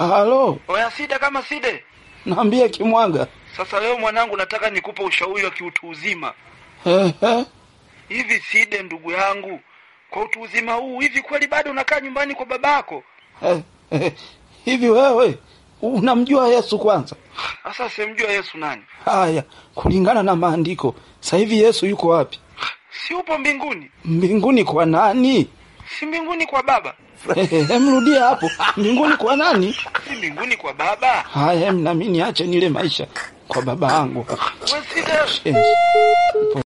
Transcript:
Halo, Oya Side kama Side. naambia Kimwaga. Sasa leo mwanangu, nataka nikupe ushauri wa kiutu uzima. Ehe, Hivi Side, ndugu yangu, kwa utu uzima huu, hivi kweli bado unakaa nyumbani kwa babako? eh, eh, hivi wewe unamjua Yesu kwanza? Sasa simjua Yesu nani? Haya, kulingana na maandiko, sasa hivi Yesu yuko wapi? Si upo mbinguni? Mbinguni kwa nani? Si mbinguni kwa baba? Eh, eh, Emrudie hapo, mbinguni kwa nani? Si mbinguni kwa baba? Haya, em, nami niache nile maisha kwa baba yangu. We Side. Yes.